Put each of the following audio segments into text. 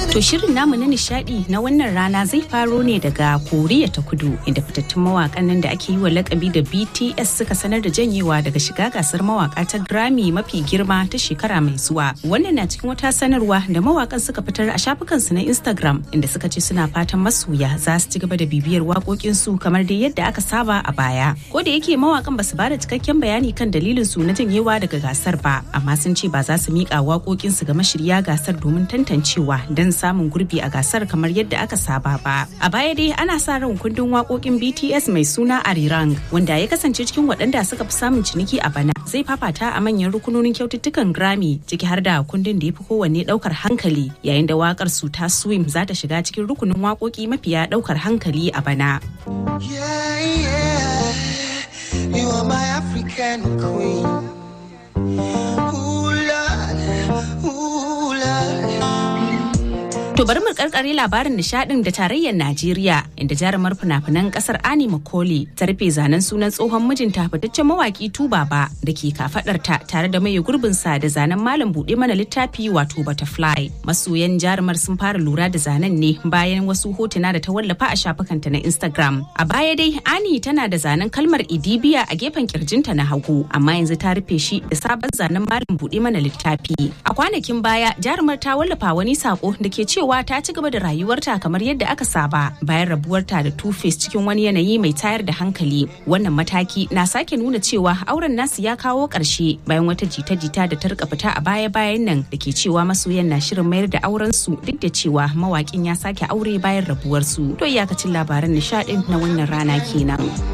To shirin namu na nishadi na wannan rana zai faro ne daga Koriya ta Kudu inda fitattun mawakan nan da ake yi wa lakabi da BTS suka sanar da janyewa daga shiga gasar mawaka ta Grammy mafi girma ta shekara mai zuwa. Wannan na cikin wata sanarwa da mawakan suka fitar a shafukansu na Instagram inda suka ce suna fatan masoya za su ci gaba da bibiyar waƙoƙinsu kamar dai yadda aka saba a baya. Ko da yake mawakan ba su bada cikakken bayani kan dalilin su na janyewa daga gasar ba, amma sun ce ba za su miƙa waƙoƙinsu ga mashirya gasar domin tantancewa don samun gurbi a gasar kamar yadda aka saba ba. A baya dai ana sa ran kundin waƙoƙin BTS mai suna Arirang wanda ya kasance cikin waɗanda suka fi samun ciniki a bana zai fafata a manyan rukunonin kyaututtukan Grammy ciki har da kundin da ya fi kowanne ɗaukar hankali yayin da waƙar su ta Swim za ta shiga cikin rukunin waƙoƙi mafiya ɗaukar hankali a bana. Yeah, yeah. You are my African queen. Ooh, Lord. Ooh, Lord. To bari mu karkare labarin nishadin da tarayyar Najeriya inda jarumar fina-finan kasar Ani Makoli ta rufe zanen sunan tsohon mijinta fitaccen mawaki Tubaba da ke kafadarta tare da mai gurbin sa da zanen malam bude mana littafi wato butterfly. Masoyan jarumar sun fara lura da zanen ne bayan wasu hotuna da ta wallafa a shafukanta na Instagram. A baya dai Ani tana da zanen kalmar Idibiya a gefen kirjinta na hagu amma yanzu ta rufe shi da sabon zanen malam bude mana littafi. A kwanakin baya jarumar ta wallafa wani sako da ke cewa cewa ta ci gaba da rayuwarta kamar yadda aka saba bayan rabuwarta da Two-Face cikin wani yanayi mai tayar da hankali. Wannan mataki na sake nuna cewa auren nasu ya kawo ƙarshe bayan wata jita-jita da ta rika fita a baya-bayan nan da ke cewa masoyan na shirin mayar da auren su duk da cewa mawakin ya sake aure bayan rabuwarsu. To iyakacin labaran nishadin na wannan rana kenan.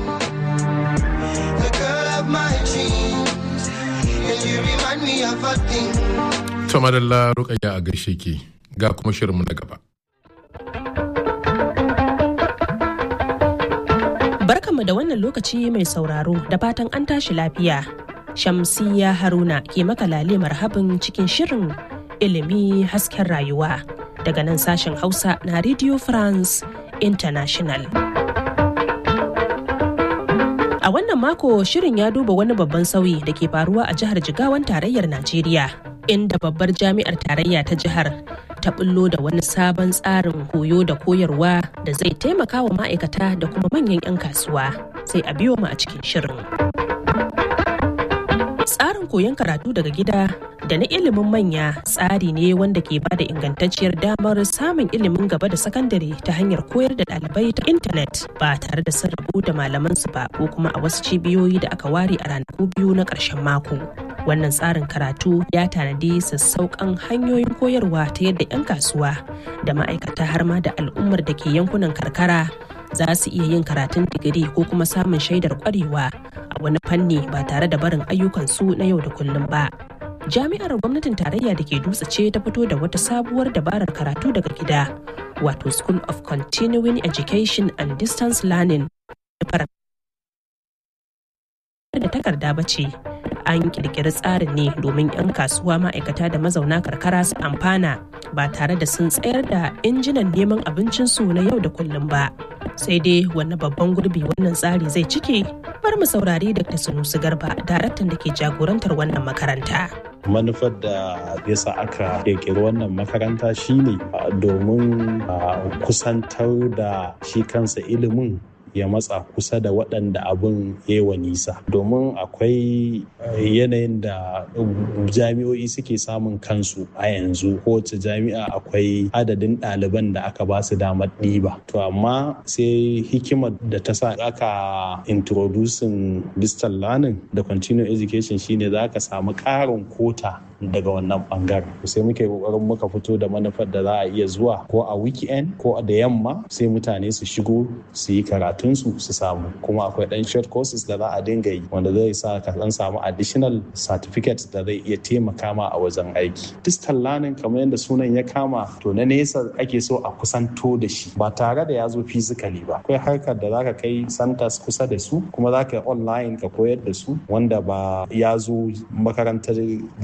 The girl of my dreams. And you remind me of a thing. To madalla rukayya a gaishe ki ga kuma shirinmu na gaba. Barkanmu da wannan lokaci mai sauraro da fatan an tashi lafiya. Shamsiya Haruna ke maka lale marhabin cikin shirin ilimi hasken rayuwa daga nan sashen Hausa na Radio France International. A wannan mako shirin ya duba wani babban sauyi da ke faruwa a jihar Jigawan tarayyar Najeriya, inda babbar jami'ar tarayya ta jihar ta bullo da wani sabon tsarin koyo da koyarwa da zai taimaka wa ma'aikata da kuma manyan 'yan kasuwa. Sai a biyo mu a cikin shirin. Tsarin koyon karatu daga gida da na ilimin manya tsari ne wanda ke bada ingantacciyar damar samun ilimin gaba da sakandare ta hanyar koyar da ɗalibai ta intanet ba tare da sun rabu da malamansu ba ko kuma a wasu cibiyoyi da aka ware a ranaku biyu na ƙarshen mako. Wannan tsarin karatu ya tanadi sassauƙan hanyoyin koyarwa ta yadda 'yan kasuwa da ma'aikata har ma da al'ummar da ke yankunan karkara za su iya yin karatun digiri ko kuma samun shaidar ƙwarewa a wani fanni ba tare da barin ayyukansu na yau da kullum ba. Jami'ar gwamnatin tarayya da ke dutse ce ta fito da wata sabuwar dabarar karatu daga gida, wato School of Continuing Education and Distance Learning. da takarda ba ce an kirkiri tsarin ne domin 'yan kasuwa ma'aikata da mazauna karkara su amfana ba tare da sun tsayar da injinan neman abincinsu na yau da kullum ba sai dai wani babban gurbi wannan tsari zai cike bar mu saurari dr sunusu garba daraktan da ke jagorantar wannan makaranta manufar da yasa aka kirkiri wannan makaranta shine domin kusantar da shi kansa ilimin ya matsa kusa da waɗanda abin yawa nisa domin akwai yanayin da jami'o'i suke samun kansu a yanzu kowace jami'a akwai adadin ɗaliban da aka ba su damar ɗiba to amma sai hikimar da ta sa aka introducing distal learning da continuing education shine za ka samu ƙarin kota daga wannan bangaren sai muke kokarin muka fito da manufar da za a iya zuwa ko a weekend ko da yamma sai mutane su shigo su yi karatunsu su samu kuma akwai dan short courses da za a dinga yi wanda zai sa ka dan samu additional certificate da zai iya taimaka ma a wajen aiki distal learning kamar yadda sunan ya kama to na nesa ake so a kusanto da shi ba tare da ya zo physically ba akwai harkar da zaka kai centers kusa da su kuma zaka online ka koyar da su wanda ba ya zo makarantar jami'a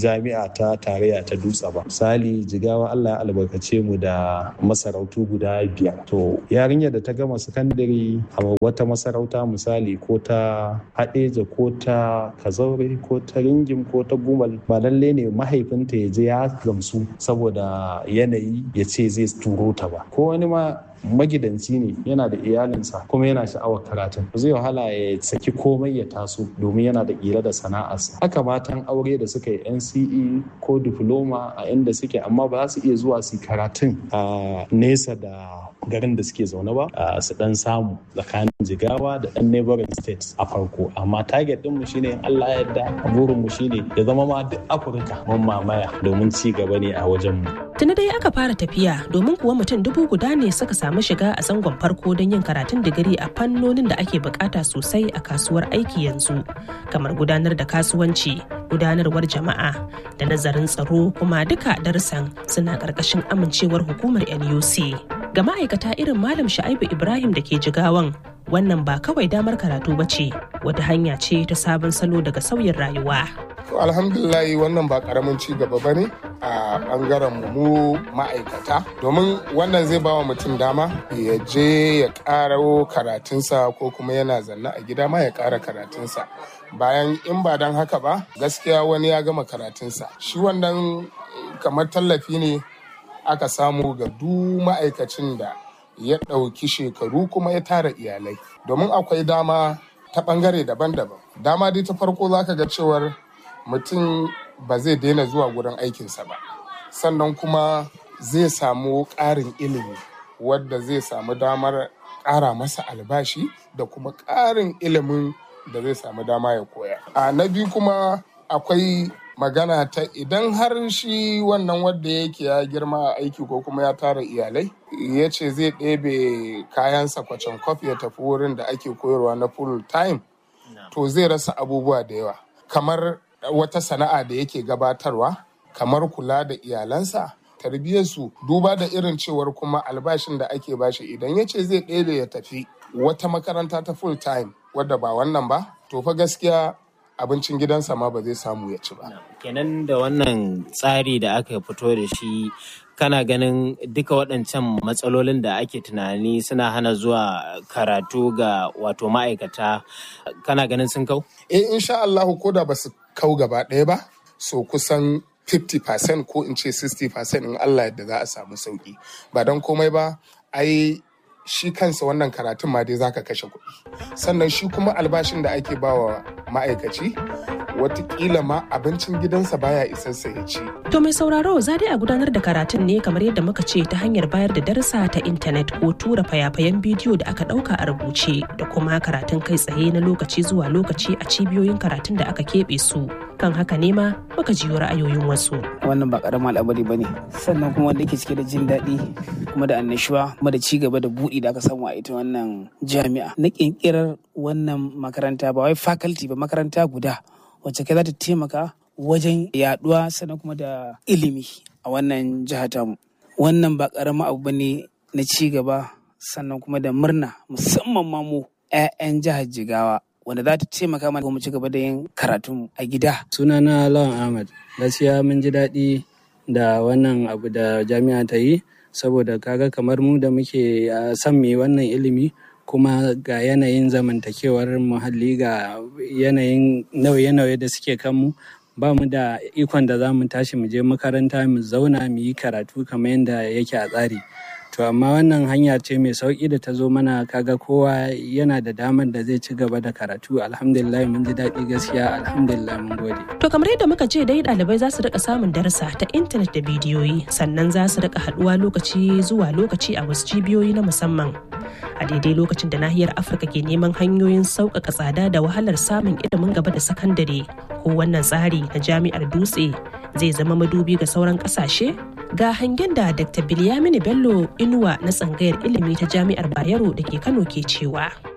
jami'a ta tarayya ta dutse ba misali jigawa allah ya albarkace mu da masarautu guda biyar to yarinyar da ta gama sakandare a wata masarauta misali ko ta haɗeja ko ta kazaure ko ta ringim ko ta gumal ba lalle ne mahaifinta ya je ya gamsu saboda yanayi ya ce zai turo ta ba ko wani ma magidanci ne yana da iyalinsa kuma yana sha'awar karatun zai wahala ya saki komai ya taso domin yana da ƙira da sana'arsa haka matan aure da suka yi nce ko diploma a inda suke amma ba za su iya zuwa su karatun a nesa da garin da suke zaune ba su dan samu tsakanin jigawa da dan neighboring states a farko amma target din mu shine Allah ya yarda burin mu shine ya zama ma duk Afirka mun mamaya domin ci gaba ne a wajen mu tuni dai aka fara tafiya domin kuwa mutum dubu guda ne suka samu shiga a zangon farko don yin karatun digiri a fannonin da ake bukata sosai a kasuwar aiki yanzu kamar gudanar da kasuwanci gudanarwar jama'a da nazarin tsaro kuma duka darussan suna ƙarƙashin amincewar hukumar nuc ga ma'aikata irin malam sha'ibu ibrahim da ke jigawan wannan ba kawai damar karatu ba ce wata hanya ce ta sabon salo daga sauyin rayuwa alhamdulillah wannan ba karamin ci gaba ba ne a bangaren mu ma'aikata domin wannan zai bawa mutum dama ya je ya karo karatunsa ko kuma yana zanne a gida ma ya kara karatunsa bayan in ba don haka ba gaskiya wani ya gama karatunsa shi wannan kamar tallafi ne aka samu ga duk ma'aikacin da ya ɗauki shekaru kuma ya tara iyalai domin akwai dama ta ɓangare daban-daban dama dai ta farko za ka ga cewar mutum ba zai daina zuwa gurin aikinsa ba sannan kuma zai samu ƙarin ilimi wadda zai samu damar ƙara masa albashi da kuma ƙarin ilimin da zai samu dama ya koya a na biyu kuma akwai magana ta idan har shi wannan wadda yake ya girma a aiki ko kuma ya tara iyalai ya ce zai ɗebe kayansa kwacen kwaf ya tafi wurin da ake koyarwa na full time to zai rasa abubuwa da yawa kamar wata sana'a da yake gabatarwa kamar kula da iyalansa tarbiyyarsu duba da irin cewar kuma albashin da ake bashi idan ya ce zai ɗebe ya tafi wata makaranta ta full time wadda ba wannan ba to fa gaskiya abincin gidansa ma ba zai samu ya ci ba. Kenan da wannan tsari da aka fito da shi kana ganin duka waɗancan matsalolin da ake tunani suna hana zuwa karatu ga wato ma'aikata kana ganin sun kau? Eh insha Allah ko da ba su kau gaba ɗaya ba so kusan 50% ko in ce 60% in Allah yadda za a samu sauki ba don komai ba ai shi kansa wannan karatun ma dai zaka kashe kuɗi sannan shi kuma albashin da ake bawa ma'aikaci watakila ma abincin gidansa baya isarsa ya ci. To mai sauraro za dai a gudanar da karatun ne kamar yadda muka ce ta hanyar bayar da darasa ta intanet ko tura fayafayen bidiyo da aka ɗauka a rubuce da kuma karatun kai tsaye na lokaci zuwa lokaci a cibiyoyin karatun da aka keɓe su. Kan haka ne ma muka jiyo ra'ayoyin wasu. Wannan ba ƙaramin al'amari ba ne sannan kuma wanda ke cike da jin daɗi kuma da annashuwa kuma da ci gaba da buɗi da aka samu a ita wannan jami'a. Na ƙirƙirar wannan makaranta ba wai faculty ba makaranta guda wacce kai za ta taimaka wajen yaduwa sannan kuma da ilimi a wannan jiha tamu wannan ba karamin abu bane na ci gaba sannan kuma da murna musamman ma mu 'ya'yan jihar jigawa wanda za ta taimaka mana mu ci gaba da yin karatu a gida sunana lawan ahmad gaskiya mun ji daɗi da wannan abu da jami'a ta yi saboda kaga kamar mu da muke son me wannan ilimi kuma ga yanayin zamantakewar muhalli ga yanayin nauye-nauye da suke kanmu ba mu da ikon da za mu tashi mu je makaranta mu zauna mu yi karatu kamar yadda yake a tsari to amma wannan hanya ce mai sauki da ta zo mana kaga kowa yana da damar da zai ci gaba da karatu alhamdulillah mun ji daɗi gaskiya alhamdulillah mun gode To kamar yadda muka ce dai ɗalibai za su rika samun darasa ta intanet da bidiyoyi sannan za su rika haɗuwa lokaci zuwa lokaci a wasu cibiyoyi na musamman. A daidai lokacin da nahiyar Afirka ke neman hanyoyin sauƙaƙa tsada da wahalar samun ilimin gaba da sakandare ko wannan tsari na jami'ar dutse zai zama madubi ga sauran ƙasashe? Ga hangen da Dr. Bilyamini Bello Inuwa na tsangayar ilimi ta jami'ar Bayero da ke Kano ke cewa.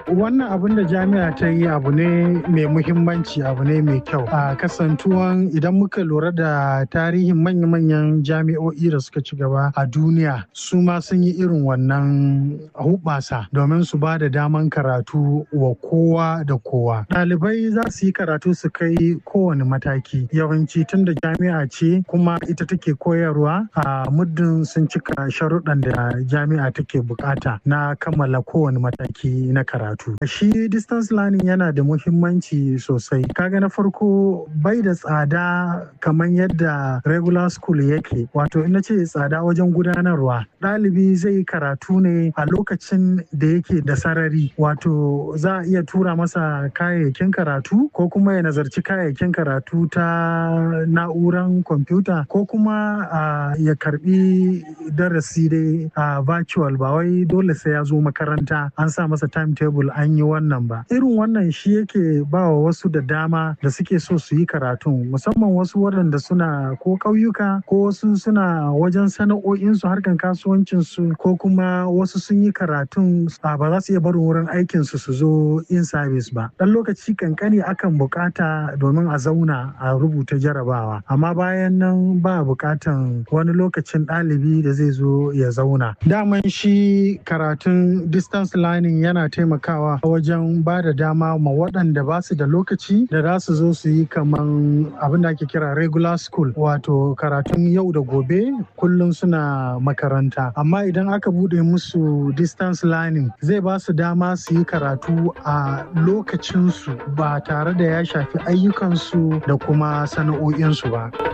wannan abin da jami'a ta yi abu ne mai muhimmanci abu ne mai kyau a kasantuwan idan muka lura da tarihin manya-manyan jami'o'i da suka ci gaba a duniya su ma sun yi irin wannan hubasa domin su ba da daman karatu wa kowa da kowa ɗalibai za su yi karatu su kai kowane mataki yawanci tun da jami'a ce kuma ita take koyarwa a muddin sun cika sharuɗan da jami'a take bukata na kammala kowane mataki na karatu shi distance learning yana da muhimmanci sosai kaga na farko bai da tsada kamar yadda regular school yake wato ina ce tsada wajen gudanarwa ɗalibi zai karatu ne a lokacin da yake da sarari wato za a iya tura masa kayayyakin karatu ko kuma ya nazarci kayayyakin karatu ta na'uran kwamfuta ko kuma ya karbi darasi dai a virtual ba wai dole sai ya zo makaranta an sa masa timetable an yi wannan ba irin wannan shi yake ba wa wasu da dama da suke so su yi karatun musamman wasu waɗanda suna ko ƙauyuka ko wasu suna wajen sana'o'insu harkan kasuwancinsu ko kuma wasu sun yi karatun ba za su iya barin wurin aikinsu su zo in service ba ɗan lokaci kankani akan bukata domin a zauna a rubuta jarabawa amma bayan nan ba bukatan wani lokacin ɗalibi da zai zo ya zauna daman shi karatun distance learning yana taimakawa wajen ba da dama ma waɗanda ba su da lokaci da za su zo su yi kaman abin da ake kira regular school wato karatun yau da gobe kullum suna makaranta amma idan aka bude musu distance learning zai ba su dama su yi karatu a lokacinsu ba tare da ya shafi ayyukansu da kuma sana'o'insu ba